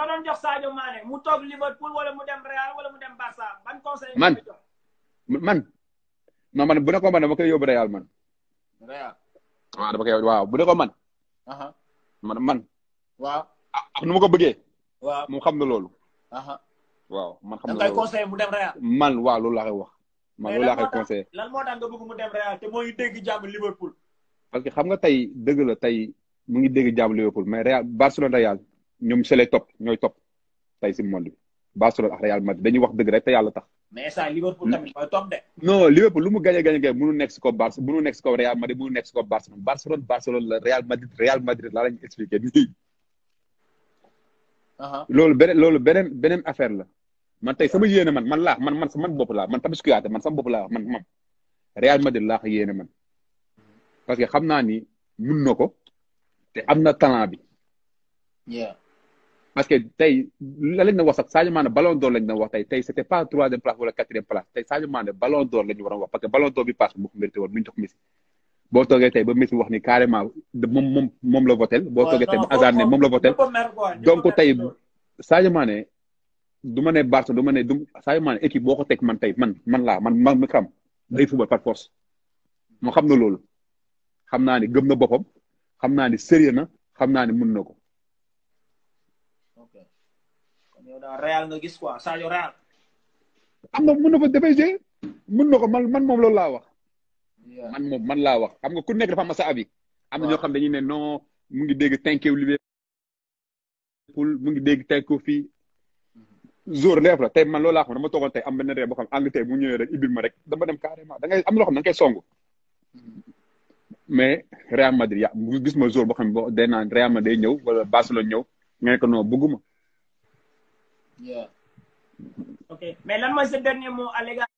soo doon jox Sadio Mané mu toog Liverpool wala mu dem Real wala mu dem Barça ban conseil Man. nga koy jox man non man bu ne ko man dama koy yóbbu Real man Real waaw dama koy waaw bu ne ko man aha man man waaw ak nu ma ko bëggee waaw moom xam na loolu aha waaw man xam da na nga koy loolu conseil mu dem Real man waaw loolu laa koy wax man Mais loolu laa lan koy moo tax- conseillé lan moo tax nga bëgg mu dem Real te moo ngi dégg jàmm Liverpool parce que xam nga tey dëgg la tey mu ngi dégg jàmm Liverpool mais Real Barcelone Real ñoom c'est les top ñooy top tey si monde bi Barcelone ak Real Madrid dañuy wax dëgg rek te yàlla tax mais ça Liverpool tamit mooy top de non Liverpool lu mu gagné gagné gagné mënu nekk si kaw Barça mënu nekk si kaw Real Madrid mënu nekk si kaw Barcelone Barcelone Barcelone la Real Madrid Real Madrid laa lañu expliqué nii aha loolu beneen loolu beneen beneen affaire la man tey sama yéene man man laa man man sama bopp laa man Papis Kouyaté man sama bopp laa man man Real Madrid laa ko yéene man parce que xam naa ni mun na ko te am na talent bi yeah parce que tey la lañ na wax sax Sadio Mané ballon d'or lañ na wax tey tey c'était pas troisième place wala quatrième place tey Sadio Mané ballon d'or la ñu war a wax parce que ballon d'or bi passe moo ko mérité woon bu ñu jox Messi boo toogee tey ba Messi wax ni carrément de moom moom moom la votel boo toogee tey ba Hazard ne moom la votel ñëpp a mer quoi ñëpp a donc mer tey loolu. Sadio Mané du ma ne Barça du ma ne du Sadio Mané équipe boo ko teg man tey man man laa man man mi xam day football par force moo xam na loolu xam naa ni gëm na boppam xam naa ni sérieux na xam naa ni mun na ko ok kon yow daal Real nga gis quoi Sadio Real am na mun na fa dafay jouer mun na ko man man moom loolu laa wax yeah man moom man laa wax xam nga ku nekk dafa am sa avis am na ñoo xam dañuy ne non mu ngi dégg thank you Liverpool mu ngi dégg thank you fii jour leef la tey man loolu laa xam dama toogoon tey am benn ree boo xam Angleterre bu ñëwee rek ibil ma rek dama dem carrément da ngay am loo xam da nga koy songu mais Real Madrid ya mu gis ma jour boo xam ne boo day naan Real Madrid day ñëw wala Barcelone ñëw nga ne ko non bëgguma yeah ok mais lan mooy sa dernier mot à l'égard